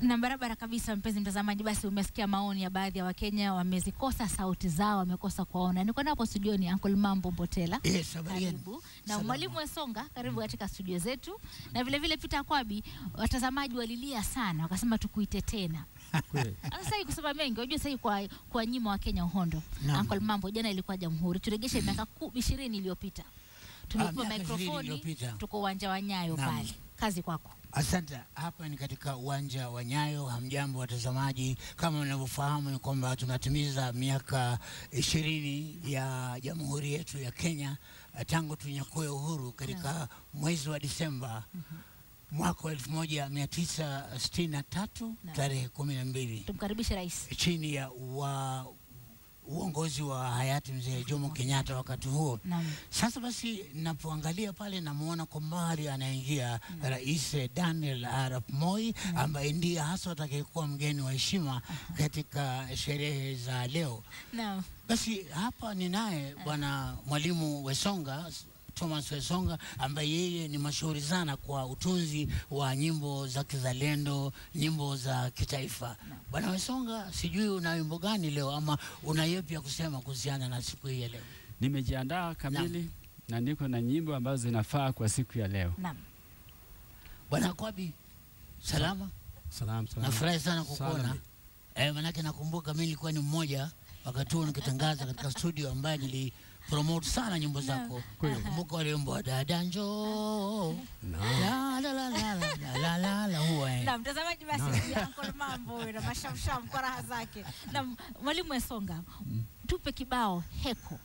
Na barabara kabisa, mpenzi mtazamaji, basi umesikia maoni ya baadhi ya Wakenya, wamezikosa sauti zao, wamekosa kuwaona. Niko napo studioni Uncle Mambo Mbotela, Yes, habari yenu? karibu na Salama. mwalimu Wesonga, karibu katika studio zetu, na vile vile Peter Kwabi. Watazamaji walilia sana, wakasema tukuite tena. Kweli. Sasa hii kusema mengi, unajua sasa hii kwa kwa nyima wa Kenya uhondo. Naam. Uncle Mambo, jana ilikuwa Jamhuri, turegeshe miaka ku- ishirini iliyopita, tumepewa miaka ishirini mikrofoni, iliyopita. tuko uwanja wa Nyayo Naam. pale. Kazi kwako. Asante. Hapa ni katika uwanja wa Nyayo. Hamjambo watazamaji, kama mnavyofahamu ni kwamba tunatimiza miaka ishirini ya jamhuri yetu ya Kenya eh, tangu tunyakue uhuru katika mwezi wa Disemba mwaka wa elfu moja mia tisa sitini na tatu Naam. tarehe kumi na mbili Tumkaribishe rais. chini ya wa uongozi wa hayati mzee Jomo Kenyatta wakati huo. Naam. Sasa basi, napoangalia pale namuona kwa mbali anaingia Rais Daniel Arap Moi ambaye ndiye hasa atakayekuwa mgeni wa heshima katika sherehe za leo. Naam. Basi hapa ni naye bwana mwalimu Wesonga Thomas Wesonga ambaye yeye ni mashuhuri sana kwa utunzi wa nyimbo za kizalendo, nyimbo za kitaifa. Bwana Wesonga, sijui una wimbo gani leo ama una yepi ya kusema kuhusiana na siku hii ya leo? Nimejiandaa kamili na niko na nyimbo ambazo zinafaa kwa siku ya leo. Naam. Bwana Kwabi, salama? Salam, salam. Nafurahi sana kukuona. Salama. Eh, manake nakumbuka mimi nilikuwa ni mmoja wakati huo nikitangaza katika studio ambaye nili promote sana nyimbo zako. Nakumbuka wale wimbo wa dada njoo. La la la la la la la la la huwa eh. Na mtazamaji basi ni Uncle Mambo huyo na mashamsham kwa raha zake. Na mwalimu Wesonga, tupe kibao heko.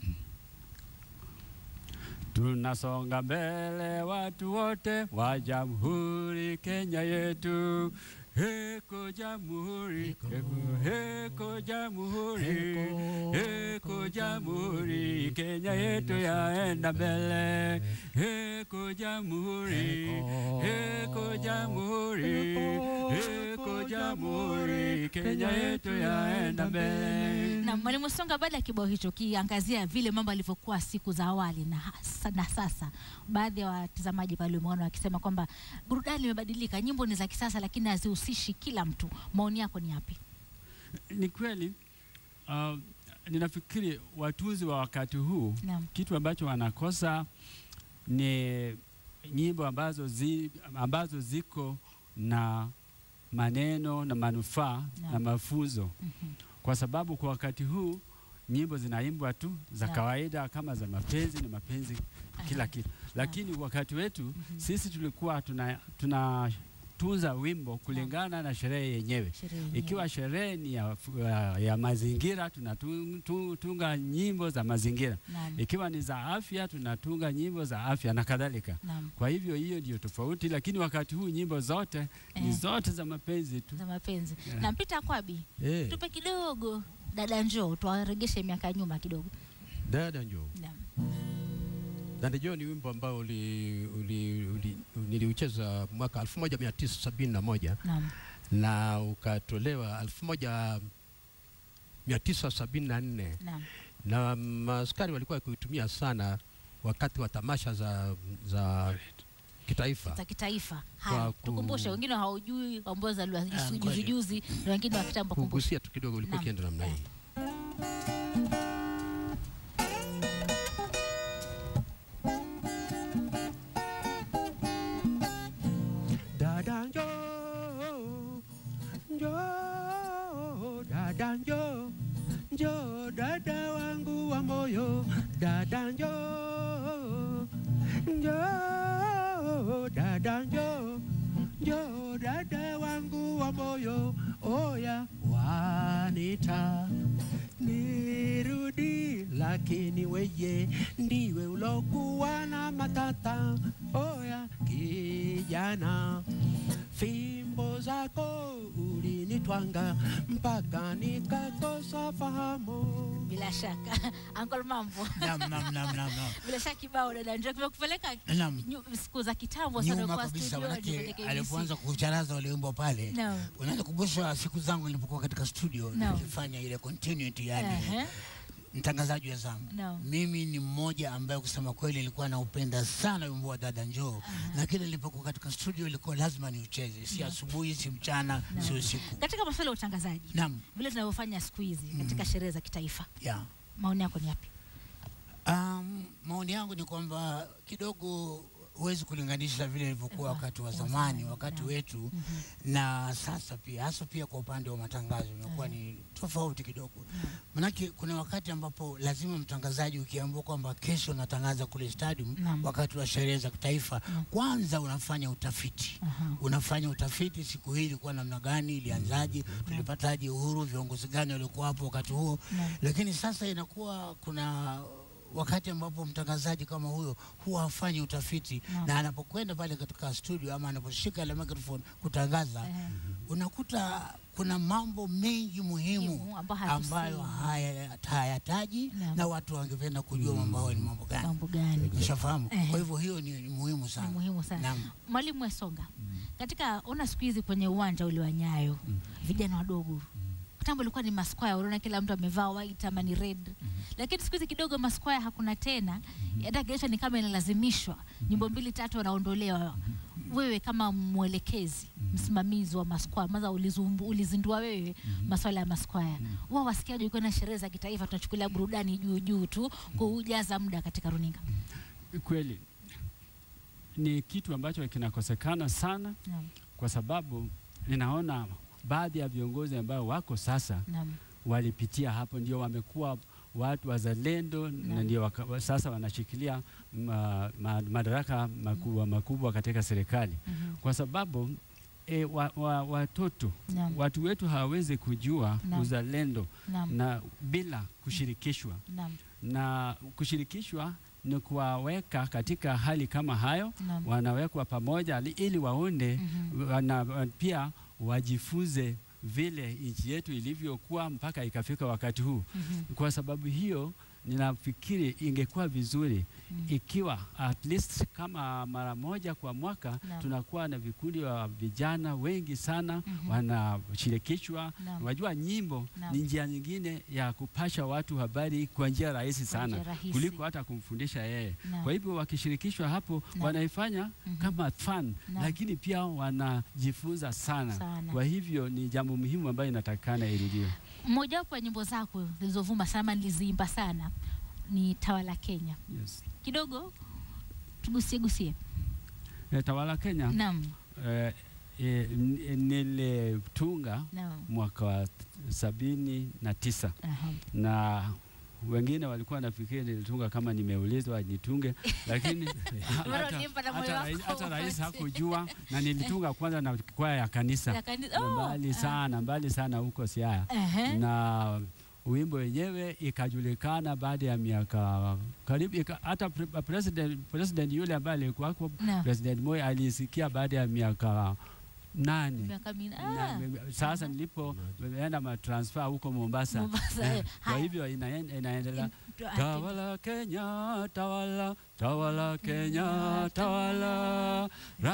Tunasonga mbele watu wote wa Jamhuri Kenya yetu. Heko Jamhuri, heko, heko Jamhuri, heko Jamhuri, Kenya yetu yaenda mbele. Heko Jamhuri, heko Jamhuri, heko Jamhuri, Kenya yetu yaenda mbele. Na mwalimu Wesonga, baada ya kibao hicho kiangazia vile mambo yalivyokuwa siku za awali na, hasa, na sasa, baadhi ya watazamaji pale umeona wakisema kwamba burudani imebadilika, nyimbo ni za kisasa lakini hazihusishi kila mtu. Maoni yako ni yapi? Ni kweli uh, ninafikiri watunzi wa wakati huu Naam. kitu ambacho wanakosa ni nyimbo ambazo, zi, ambazo ziko na maneno na manufaa Naam. na mafunzo, Mhm. kwa sababu kwa wakati huu nyimbo zinaimbwa tu za Naam. kawaida kama za mapenzi na mapenzi kila Aha. kitu, lakini wakati wetu Mhm. sisi tulikuwa tuna, tunatunza wimbo kulingana na sherehe yenyewe Sherehe yenyewe. ikiwa sherehe ni ya, ya, ya mazingira tunatunga nyimbo za mazingira, Naam. ikiwa ni za afya tunatunga nyimbo za afya na kadhalika. Naam. Kwa hivyo hiyo ndio tofauti, lakini wakati huu nyimbo zote ni Eh. zote za mapenzi tu. za mapenzi. Yeah. Na Peter Kwabi, Eh, tupe kidogo dada njoo, tuwaregeshe miaka nyuma kidogo. dada njoo. Naam. Dada njoo ni wimbo ambao uli, uli, uli, niliucheza mwaka 1971 Naam. na ukatolewa 1974 Naam. na maaskari walikuwa wakiutumia sana wakati wa tamasha za, za kitaifa. za kitaifa. Haya, Kwa ku- tukumbushe, wengine haujui ambao zaliwa Ah, juzi kweli. juzi, na wengine wa kitambo. Kumbushe. Kugusia tu kidogo ulikuwa Naam. ukienda namna hii. Dada njoo, njoo, dada njoo, njoo dada wangu wa moyo, dada njoo, njoo, dada njoo, njoo dada wangu wa moyo, oya wanita nirudi, lakini weye ndiwe ulokuwa na matata, oya kijana fimbo zako ulinitwanga mpaka nikakosa fahamu. Bila shaka Uncle Mambo, Naam, naam, naam, naam, naam. bila shaka kibao dada njoo kimekupeleka Naam. nyu- siku za kitambo sana Nyuma kwa kabisa, studio manake kwenye KBC. alipoanza kucharaza wale wimbo pale Naam. unaweza kukumbusha siku zangu nilipokuwa katika studio Naam. nikifanya ile continuity yani Ehe. mtangazaji wa zamu Naam. mimi ni mmoja ambaye kusema kweli nilikuwa naupenda sana wimbo wa dada njoo na kile nilipokuwa katika studio ilikuwa lazima niucheze si asubuhi si mchana si usiku Katika masuala ya utangazaji naam vile tunavyofanya siku hizi katika sherehe za kitaifa, yeah. maoni yako ni yapi? Um, maoni yangu ni kwamba kidogo huwezi kulinganisha vile ilivyokuwa wakati wa zamani, wakati wetu na sasa pia, hasa pia kwa upande wa matangazo imekuwa ni tofauti kidogo. Manake kuna wakati ambapo lazima mtangazaji ukiambiwa kwamba kesho unatangaza kule stadium Naam. wakati wa sherehe za kitaifa, kwanza unafanya utafiti Aha. unafanya utafiti, siku hii ilikuwa namna gani, ilianzaje, tulipataje uhuru, viongozi gani walikuwa hapo wakati huo. Naam. Lakini sasa inakuwa kuna wakati ambapo mtangazaji kama huyo huwa hafanyi utafiti Naam. na anapokwenda pale katika studio ama anaposhika ile microphone kutangaza, Ehe. unakuta kuna mambo mengi muhimu Muhimu ambayo hatusemi. ambayo haya- hayataji Naam. na watu wangependa kujua mambo hayo ni mambo gani. Mambo gani? Ushafahamu? Ehe. Kwa hivyo hiyo ni, ni muhimu sana. Ni muhimu sana. Naam. Mwalimu Wesonga, katika ona siku hizi kwenye uwanja ule wa Nyayo vijana wadogo kitambo ilikuwa ni maskwaya, unaona kila mtu amevaa white ama ni red, lakini siku hizi kidogo maskwaya hakuna tena, hata kesho ni kama inalazimishwa, nyimbo mbili tatu wanaondolewa. Wewe kama mwelekezi, msimamizi wa maskwaya, maza ulizumbu- ulizindua wewe maswala ya maskwaya, wao wasikiaje ukiwa na sherehe za kitaifa, tunachukulia burudani juu juu tu kujaza muda katika runinga? Kweli ni kitu ambacho kinakosekana sana, Naam, kwa sababu ninaona baadhi ya viongozi ambao wako sasa naam, walipitia hapo, ndio wamekuwa watu wazalendo na Naam. ndio waka, wa- sasa wanashikilia ma, ma, madaraka makubwa makubwa katika serikali, mhm, kwa sababu e, wa, wa, watoto naam, watu wetu hawawezi kujua Naam. uzalendo naam, na bila kushirikishwa naam, na kushirikishwa ni kuwaweka katika hali kama hayo, naam. wanawekwa pamoja li- ili waone Mhm. wana, wa- pia wajifunze vile nchi yetu ilivyokuwa mpaka ikafika wakati huu. Mhm. Kwa sababu hiyo ninafikiri ingekuwa vizuri Mm. ikiwa at least kama mara moja kwa mwaka Naam. tunakuwa na vikundi wa vijana wengi sana Mhm. wanashirikishwa. Naam. Wajua, nyimbo Naam. ni njia nyingine ya kupasha watu habari kwa njia rahisi Kwa sana njia rahisi. kuliko hata kumfundisha yeye. Naam. Kwa hivyo wakishirikishwa hapo Naam. wanaifanya Mhm. kama fun, Naam. lakini pia wanajifunza sana. Sana. Kwa hivyo ni jambo muhimu ambayo inatakikana irudiwe. Mojawapo ya nyimbo zako zilizovuma sana, niliziimba sana, ni Tawala Kenya. Yes. Kidogo tugusie gusie. Eh, Tawala Kenya Naam, eh, eh, n- nilitunga naam. mwaka wa sabini na tisa Aha. na wengine walikuwa nafikiri nilitunga kama nimeulizwa nitunge, lakini Bora hata, ulimpa na moyo hata, wako rais, hata rais wote. hakujua, na nilitunga kwanza na kwaya ya kanisa Ya kani- Na oh, mbali ah. sana mbali sana huko Siaya Ehe. na wimbo wenyewe ikajulikana baada ya miaka karibu ika, hata pre, president, president yule ambaye alikuwako Naam. President Moi alisikia baada ya miaka nane Miaka minne. na, Ah, sasa nilipo enda matransfer huko Mombasa, Mombasa, eh. kwa Haya. hivyo inaen- inaendelea Tu- ah, Tawala Kenya, tawala, tawala Kenya, tawala,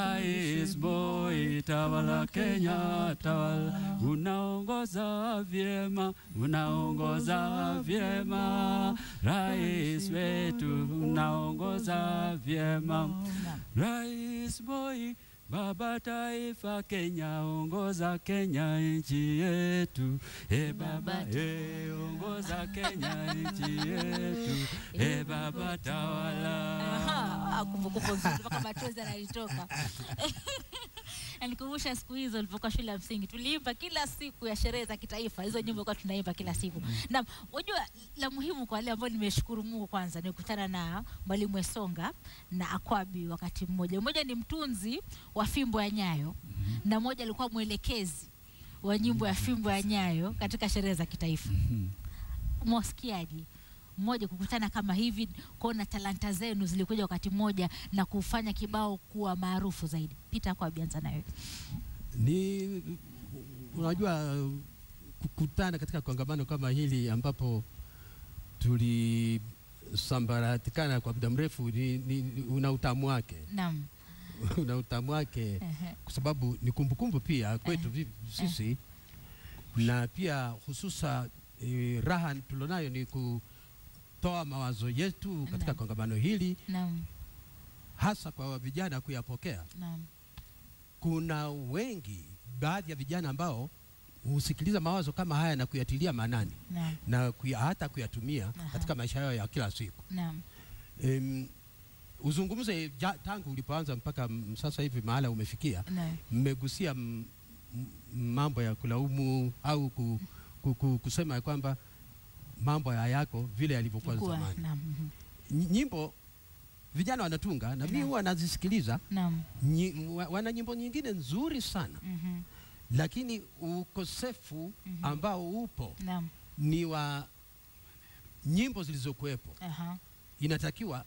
Rais Moi, tawala Kenya, tawala, unaongoza vyema, unaongoza vyema, Rais wetu unaongoza vyema, Naam. Rais Moi, Baba taifa Kenya, ongoza Kenya nchi yetu. E baba, e ongoza Kenya nchi yetu. E baba tawala. Aha, ah, kumbukumbu nzuri mpaka machozi yananitoka. Nanikumbusha siku hizo nilipokuwa shule ya msingi, tuliimba kila siku ya sherehe za kitaifa, hizo nyimbo kwa tunaimba kila siku. Na unajua la muhimu kwa wale ambao nimeshukuru Mungu, kwanza nikutana na mwalimu Esonga na Akwabi wakati mmoja. Mmoja ni mtunzi wa fimbo ya Nyayo na mmoja alikuwa mwelekezi wa nyimbo ya fimbo ya Nyayo katika sherehe za kitaifa. Mwasikiaji mmoja kukutana kama hivi, kuona talanta zenu zilikuja wakati mmoja na kufanya kibao kuwa maarufu zaidi. Pita kwa bianza nayo. ni unajua kukutana katika kongamano kama hili ambapo tulisambaratikana kwa muda mrefu ni, ni, ni- una utamu wake Naam. una utamu wake Ehe. kwa sababu ni kumbukumbu pia kwetu vi- sisi na pia hususa eh, raha tulionayo ni ku, kutoa mawazo yetu katika Naam. kongamano hili, Naam. hasa kwa vijana kuyapokea. Naam. Kuna wengi, baadhi ya vijana ambao husikiliza mawazo kama haya na kuyatilia maanani Naam. na kuya, hata kuyatumia Aha. katika maisha yao ya kila siku. Naam. Em, uzungumze ja, tangu ulipoanza mpaka m- sasa hivi mahala umefikia, Naam. mmegusia m- m- mambo ya kulaumu au ku, ku, ku, kusema ya kwamba mambo hayako vile yalivyokuwa Kuwa, zamani. Naam. mhm. Ny- Nyimbo vijana wanatunga na mimi Naam. huwa nazisikiliza. Naam. Nyi- wa- Wana nyimbo nyingine nzuri sana, Mhm. lakini ukosefu Mhm. ambao upo Naam. ni wa nyimbo zilizokuwepo. Aha. Inatakiwa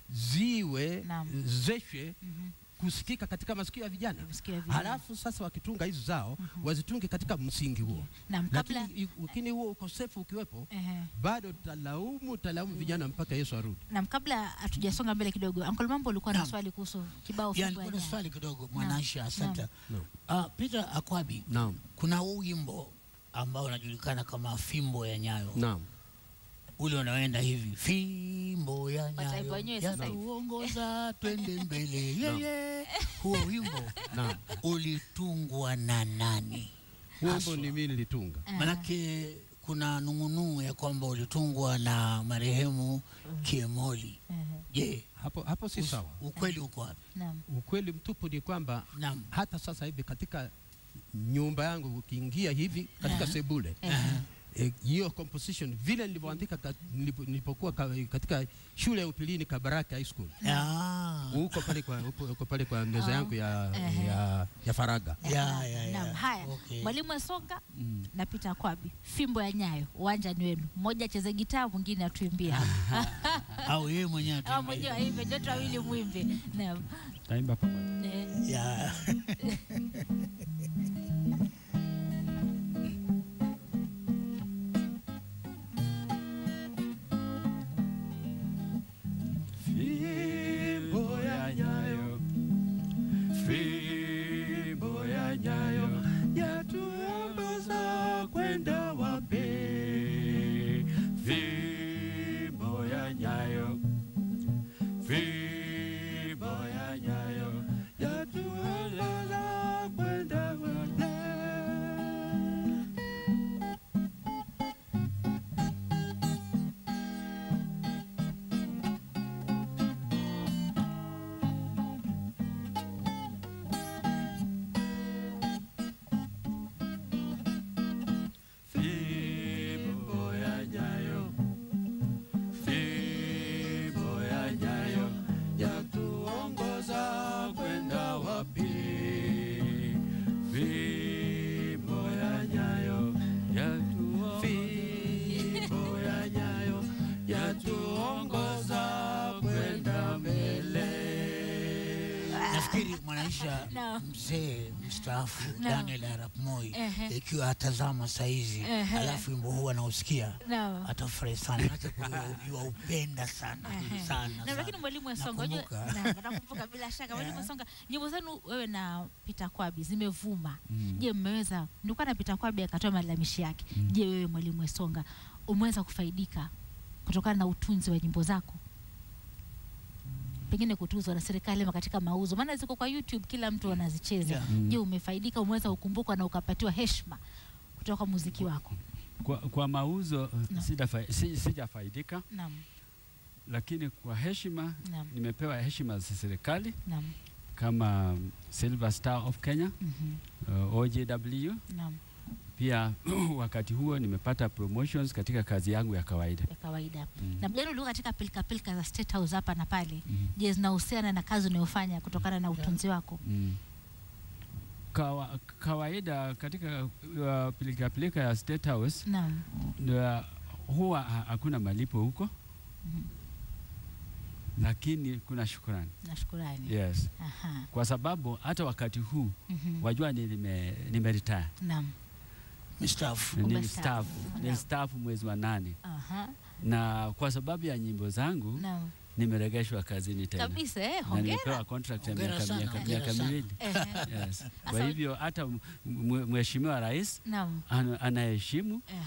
ziwe Naam. zeshwe Mhm. kusikika katika masikio ya vijana. Kusikia vile. Halafu sasa wakitunga hizi zao wazitunge katika msingi huo, Naam, kabla lakini i- lakini huo ukosefu ukiwepo, Ehe. bado talaumu talaumu vijana mpaka Yesu arudi. Naam, kabla hatujasonga mbele kidogo, Uncle Mambo ulikuwa na Naam. swali kuhusu kibao Yani, fumbo ya kuna Nyayo. swali kidogo Mwanaisha, asante. Naam. Uh, Peter Akwabi, Naam, kuna huu wimbo ambao unajulikana kama fimbo ya nyayo naam, ule unaoenda hivi fimbo ya Wataimba nyayo wenyewe sasa hivi. yatuongoza twende mbele yeye huo wimbo naam. ulitungwa na nani Huo Haswa. wimbo ni mimi nilitunga. Aha. manake kuna nung'unuu ya kwamba ulitungwa na marehemu Kiemoli Ehe. je Hapo hapo si us- sawa. ukweli uko wapi Naam. Ukweli mtupu ni kwamba naam hata sasa hivi katika nyumba yangu ukiingia hivi katika Aha. sebule Ehe. eh, hiyo composition vile nilivyoandika ka, nilipo- nilipokuwa ka, katika shule ya upilini Kabaraka High School Ah. uko pale kwa upo, uko pale kwa meza Oh. yangu ya, Ehe. ya, ya faraga. Ya, ya, ya. Naam, haya. Okay. Mwalimu Esonga Mm. na Peter Akwabi, fimbo ya Nyayo, uwanja ni wenu. Mmoja acheze gitaa, mwingine atuimbia. au yeye mwenyewe Au ataimba mwenyewe hivyo. aimbe, nyote wawili mwimbe. Naam. Taimba pamoja. Eh, ya Fimbo ya Nyayo, fimbo ya Nyayo yatuongoza kwenda wapi? Fimbo ya Nyayo, fimbo ya Nyayo yatuongoza kwenda wapi? Fimbo ya Nyayo, fimbo ya Nyayo yatuongoza kwenda wapi? Fimbo ya Nyayo yatuongoza, fimbo ya Nyayo yatuongoza kwenda mbele. nafikiri mwanaisha Naam. mzee mstaafu Naam. Daniel Arap Moi Ehe. ikiwa atazama saizi Ehe. alafu wimbo huu anausikia Naam. atafurahi sana manake waupenda sana Ehe. sana Na sana. lakini mwalimu Esonga, unajua Nakumbuka. naam, nakumbuka bila shaka mwalimu Esonga, nyimbo zenu wewe na Peter Kwabi zimevuma. Mm. Je, mmeweza nilikuwa na Peter Kwabi akatoa malalamishi yake. Je, wewe mwalimu Esonga umeweza kufaidika kutokana na utunzi wa nyimbo zako? Pengine kutuzwa na serikali ama katika mauzo, maana ziko kwa YouTube, kila mtu anazicheza. Yeah. Mm. Je, umefaidika, umeweza kukumbukwa na ukapatiwa heshima kutoka kwa muziki wako? Kwa, kwa mauzo Naam. sidafa- si- sijafaidika, Naam, lakini kwa heshima naam, nimepewa heshima za serikali naam, kama Silver Star of Kenya, mhm, uh, OJW. naam, Pia wakati huo nimepata promotions katika kazi yangu ya kawaida. ya kawaida. Mm. Na mjano ulikuwa katika pilika pilika za State House hapa na pale. Mhm. Je, zinahusiana na kazi unayofanya kutokana na utunzi wako? Mm. Kawa, kawaida katika uh, pilika pilika ya State House Naam. uh, huwa ha- hakuna malipo huko, Mhm. lakini kuna shukrani. Na shukurani. Yes, Aha. kwa sababu hata wakati huu Mhm. wajua nime, nime retire Naam. mstaafu nilistaafu Naam. nilistaafu mwezi wa nane Aha. na kwa sababu ya nyimbo zangu Naam. nimeregeshwa kazini tena Kabisa eh, na hongera. nimepewa contract ya Hongera miaka sana, miaka hongera miaka sana. miwili Ehe. yes. Kwa Sasa- hivyo hata m- mwe- mheshimiwa rais Naam. ana- anaheshimu Aha.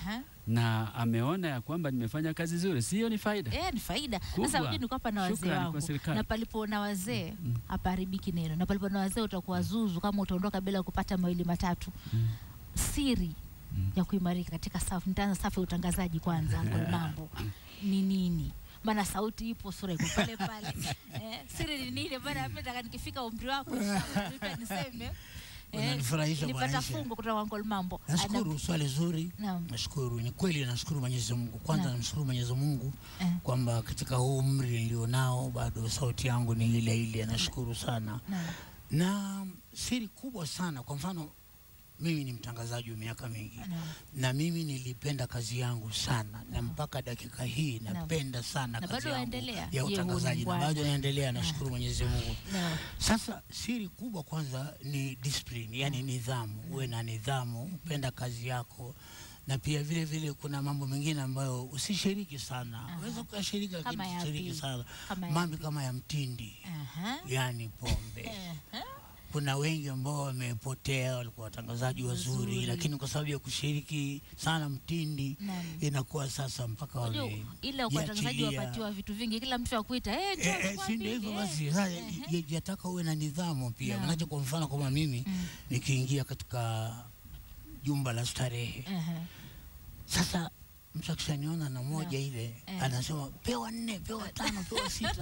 na ameona ya kwamba nimefanya kazi nzuri, sio ni faida? Eh, ni faida. Kubwa. Sasa ujue niko hapa na wazee Shukrani kwa wangu, serikali. na palipo na wazee hapaharibiki neno, na palipo na wazee utakuwa zuzu kama utaondoka bila kupata mawili matatu. Siri ya kuimarika katika safu, nitaanza safu ya utangazaji kwanza. Uncle Mambo ni nini? Maana sauti ipo, sura iko pale pale. Eh, siri ni nini? Maana mimi nataka nikifika umri wako inshallah, nipe niseme. Unanifurahisha Bwana nilipata Aisha. fungu kutoka kwa Uncle Mambo. Nashukuru, swali zuri. Naam. Nashukuru, ni kweli, nashukuru Mwenyezi Mungu. Kwanza Naam. namshukuru Mwenyezi Mungu Eh. kwamba katika huu umri nilionao bado sauti yangu ni ile ile. Nashukuru sana, Naam. na siri kubwa sana, kwa mfano mimi ni mtangazaji wa miaka mingi Naam. na mimi nilipenda kazi yangu sana na mpaka dakika hii Naam. napenda sana Na kazi bado yangu waendelea? ya Je, utangazaji na huu ni bado naendelea, nashukuru Mwenyezi Mungu. Naam. Sasa siri kubwa kwanza ni discipline, yani nidhamu. Uwe na nidhamu, upenda kazi yako, na pia vile vile kuna mambo mengine ambayo usishiriki sana. Unaweza ukashiriki lakini Kama yapi? usishiriki sana, Kama mambo kama ya mtindi, Aha. yani pombe. Aha. Kuna wengi ambao wamepotea, walikuwa watangazaji wazuri, Wazuri. lakini kwa sababu ya kushiriki sana mtindi Naam. inakuwa sasa mpaka Unajua, wame ile watangazaji jiachilia. wapatiwa vitu vingi, kila mtu akuita eh, njoo Eh, eh, chukua si ndio hivyo mbili, basi eh. sasa Ehe. ya- yataka uwe na nidhamu pia Naam. manake kwa mfano kama mimi Mm. nikiingia katika jumba la starehe Ehe. sasa mtu akishaniona na moja Naam. ile Eh. anasema pewa nne pewa tano pewa sita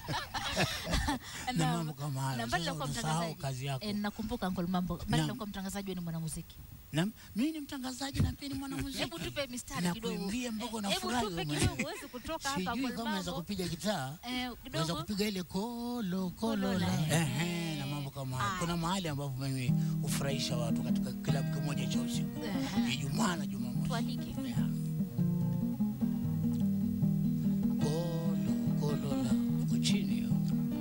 na Naam. mambo kama hayo Na mbali Sasa na kuwa unasahau mtangazaji, kazi yako eh, nakumbuka Uncle Mambo, mbali na Naam. kuwa mtangazaji wewe ni mwanamuziki. na mimi ni mtangazaji na pia ni mwanamuziki Hebu tupe mistari na kidogo. kuimbia mpaka Eh, unafurahi Hebu wewe tupe mwenyewe. kidogo uweze kutoka hapa sijui Uncle kama naweza Mambo. kupiga gitaa Eh, naweza kidogo. kupiga ile kolo kolo Kolola, la eh. ehe, na mambo kama hayo. Haya. Kuna mahali ambapo mimi hufurahisha watu katika kilabu kimoja cha usiku Ehe. Ijumaa na Jumamosi. Tualike. Yeah. Kolo kolo la uko chini hiyo.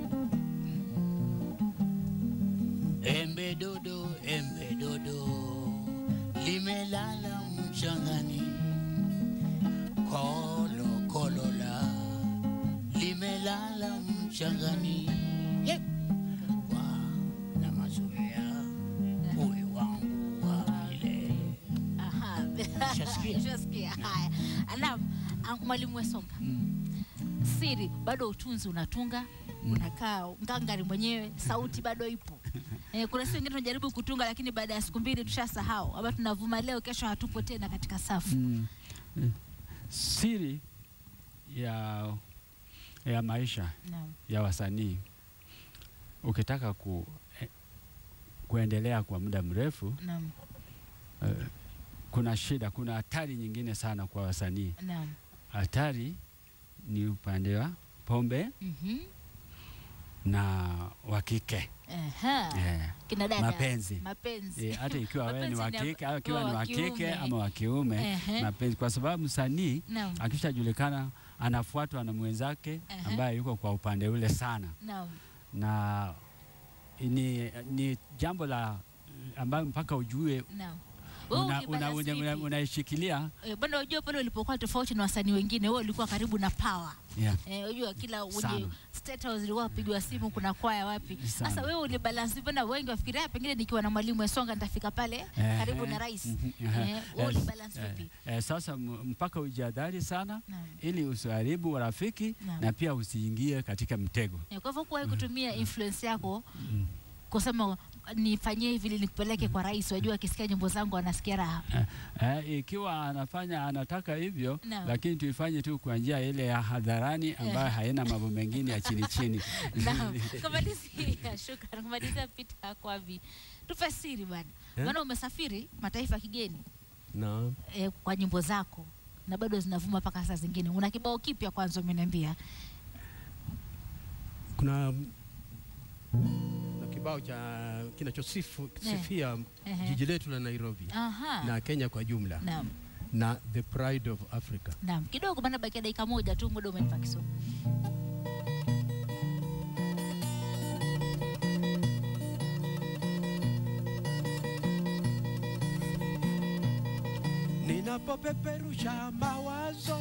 Embe dodo embe dodo limelala mchangani kolo kolo la limelala mchangani yep. kwa na mazoea uwe wangu wa milele Aha. Ushasikia? Ushasikia. Haya. Naam, ah, mwalimu Wesonga. Siri bado utunzi unatunga unakaa ngangari mwenyewe, sauti bado ipo. Eh, kuna siku wengine tunajaribu kutunga, lakini baada ya siku mbili tushasahau, ama tunavuma leo, kesho hatupo tena katika safu. Mm. Eh, Siri ya, ya maisha Naam. ya wasanii ukitaka ku, eh, kuendelea kwa muda mrefu Naam. eh, kuna shida, kuna hatari nyingine sana kwa wasanii. Naam. Hatari ni upande wa pombe Mhm. na wa kike Aha. eh, Kina dada. mapenzi Mapenzi. Eh, hata ikiwa wewe ni wa Mapenzi ni kike au ikiwa wa ni wa kike kiume. ama wa kiume Ehe. mapenzi, kwa sababu msanii Naam. akishajulikana anafuatwa na mwenzake Ehe. ambaye yuko kwa upande ule sana, Naam. na ni, ni jambo la ambayo mpaka ujue Naam. Wewe una- ulibalance una- una- vipi? unaishikilia Eh, bwana unajua pale ulipokuwa tofauti na wasanii wengine, wewe ulikuwa karibu na power. yeah. Eh, unajua kila wenye Sana. state house ilikuwa pigwa simu kuna kwaya wapi. Sana. Sasa wewe ulibalance bwana, wengi wafikiria pengine nikiwa na mwalimu Esonga nitafika pale karibu na rais. Mhm, Eh, ehe. wewe Eh, ulibalance eh, vipi? eh, sasa m- mpaka ujihadhari sana Naam. ili usiharibu urafiki Naam. na pia usiingie katika mtego. Eh, Kwa hivyo kuwahi kutumia influence yako kusema nifanyie hivi ili nikupeleke kwa rais, wajua akisikia nyimbo zangu anasikia raha. Eh, eh, ikiwa anafanya anataka hivyo Naam. lakini tuifanye tu kwa njia ile ya hadharani ambayo haina mambo mengine ya chini chini. Naam. Kumalizia, shukrani. Kumalizia Peter Kwavi. Tupe siri bwana. Eh? Maana umesafiri mataifa ya kigeni na eh, kwa nyimbo zako na bado zinavuma mpaka saa zingine. Una kibao kipya kwanza umeniambia. kuna na kibao cha kinachosifu sifia Ehe. jiji letu la Nairobi Aha. na Kenya kwa jumla Naam. na the pride of Africa. Naam. Kidogo bana, bakia dakika moja tu, muda umenipa kisogo. Ninapopeperusha mawazo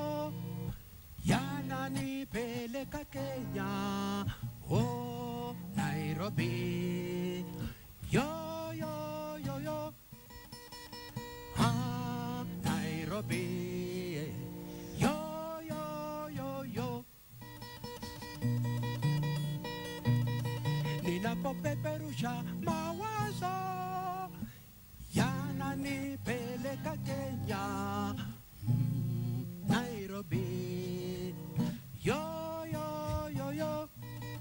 yananipeleka Kenya, oh Nairobi, yo yo yo yo, ah Nairobi. Nairobi. Yo, yo, yo, yo. Ninapopeperusha mawazo yananipeleka Kenya, mm, Nairobi. Yo, yo, yo, yo.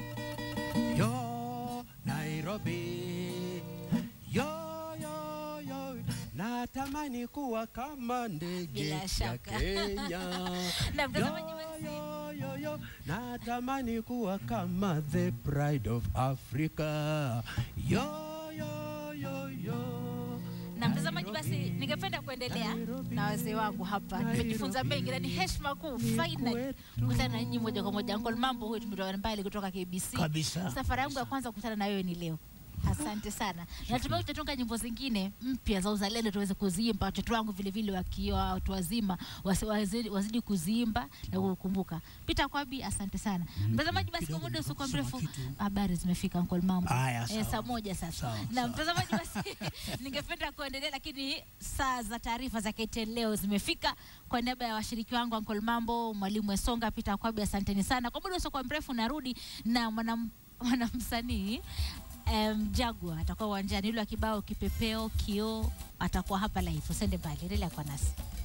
Yo, Nairobi. Yo, yo, yo. Natamani kuwa kama ndege Bila ya shaka. Kenya. Na mtazamaji Yo, basi- yo, yo, yo. Natamani kuwa kama the pride of Africa. Yo, yo, yo, yo. na mtazamaji basi Nairobi. ningependa kuendelea Nairobi. na wazee wangu hapa Nairobi. nimejifunza mengi na ni heshima kuu Ni final kwetu. kukutana na nyinyi moja kwa moja Uncle Mambo huyu tumetoka mbali kutoka KBC Kabisa. safari yangu ya kwanza kukutana na wewe ni leo asante sana natumai utatunga nyimbo zingine mpya za uzalendo tuweze kuziimba watoto wangu vile vile wakiwa watu wazima wasi- wazidi, wazidi kuziimba na kukumbuka Peter Kwabi asante sana mtazamaji basi kwa Kidogo muda usiokuwa kusema mrefu kitu. habari zimefika Uncle Mambo Haya, Eh, sawa. saa moja sasa Sawa, na sawa. mtazamaji basi ningependa kuendelea lakini saa za taarifa za KTN leo zimefika kwa niaba ya washiriki wangu Uncle Mambo mwalimu Esonga Peter Kwabi asanteni sana kwa muda usiokuwa mrefu narudi na mwanam mwanamsanii um, Jagwa atakuwa uwanjani yule wa kibao kipepeo kioo atakuwa hapa live usende mbali endelea kwa nasi